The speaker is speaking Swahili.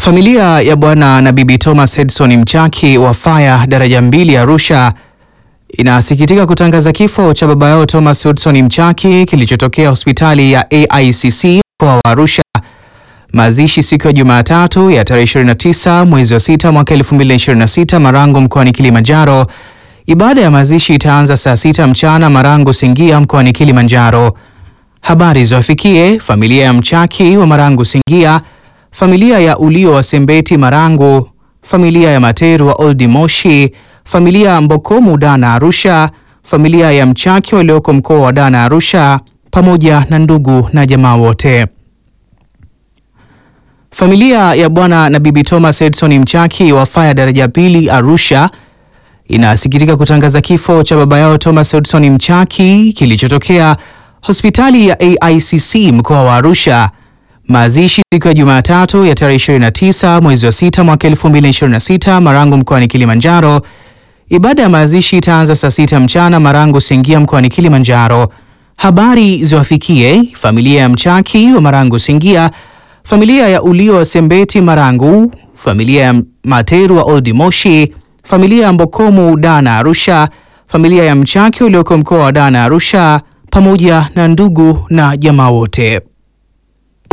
Familia ya Bwana na Bibi Thomas Edson Mchaki wa Faya daraja mbili Arusha inasikitika kutangaza kifo cha baba yao Thomas Edson Mchaki kilichotokea hospitali ya AICC mkoa wa Arusha. Mazishi siku ya Jumatatu ya tarehe 29 mwezi wa 6 mwaka 2026 Marangu mkoani Kilimanjaro. Ibada ya mazishi itaanza saa sita mchana Marangu Singia mkoani Kilimanjaro. Habari ziwafikie familia ya Mchaki wa Marangu Singia, familia ya Ulio wa Sembeti Marangu, familia ya Materu wa Oldi Moshi, familia ya Mbokomu Dana Arusha, familia ya Mchaki walioko mkoa wa Dana Arusha, pamoja na ndugu na jamaa wote. Familia ya Bwana na Bibi Thomas Edson Mchaki wa Faya daraja pili Arusha inasikitika kutangaza kifo cha baba yao Thomas Edson Mchaki kilichotokea hospitali ya AICC mkoa wa Arusha. Mazishi siku ya Jumatatu ya tarehe 29 mwezi wa 6 mwaka 2026 Marangu mkoani Kilimanjaro. Ibada ya mazishi itaanza saa sita mchana Marangu Singia mkoani Kilimanjaro. Habari ziwafikie familia ya Mchaki wa Marangu Singia, familia ya Ulio wa Sembeti Marangu, familia ya Materu wa Oldi Moshi, familia ya Mbokomu Dana Arusha, familia ya Mchaki ulioko mkoa wa Dana Arusha, pamoja na ndugu na jamaa wote.